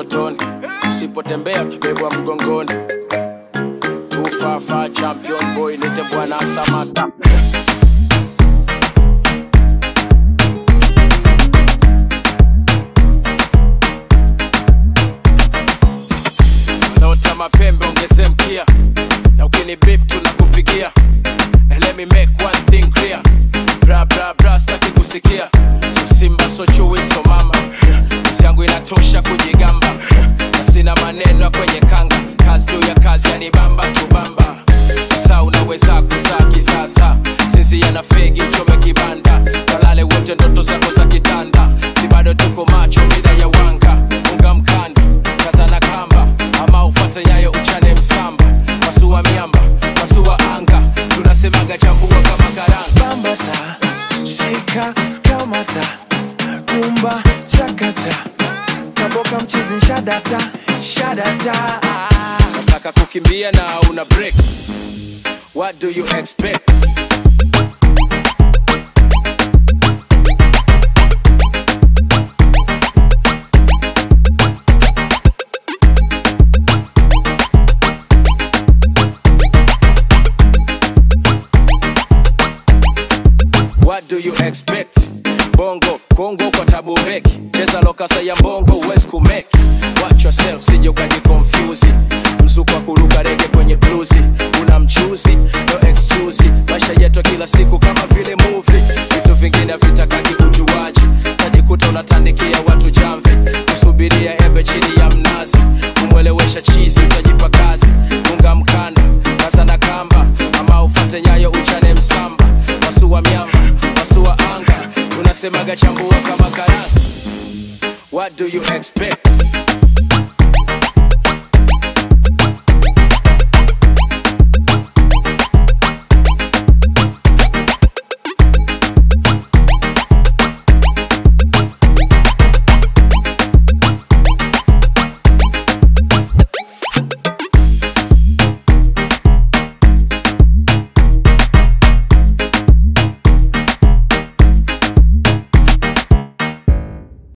utotoni usipotembea utabebwa mgongoni tufafa champion boy nite bwana samata naota mapembe ongeze mkia na ukini beef tunakupigia And let me make one thing clear bra bra bra staki kusikia so simba so chui so mama kazi yangu inatosha kujigamba na sina maneno ya kwenye kanga kazi juu ya kazi yanibamba tubamba sa unaweza kuzaa kisasa sisi yana fegi chome kibanda kalale wote ndoto zako za kitanda si bado tuko macho mida ya wanga funga mkanda kazana kamba ama ufate nyayo uchane msamba masua miamba masua anga tunasemaga chambua kama karanga bambata shika kamata rumba chakata kaboka mchizi shadata shadata nataka kukimbia na una break what do you expect What do you expect? Bongo, Kongo kwa tabu heki Cheza lokasa ya mbongo huwezi kumeki Watch yourself sije ukajikonfyuzi Mzuko wa kuruka rege kwenye bluzi Una mchuzi, no excuse Maisha yetu ya kila siku kama vile movie Vitu vingine havitakaki ujuaji Tajikuta unatandikia watu jamvi Kusubiria embe chini ya mnazi Kumwelewesha chizi utajipa kazi Funga mkanda, kaza na kamba Ama ufate nyayo uchane msamba Wasua miamba, wasua anga Tunasemaga chambua kama karasi What do you expect?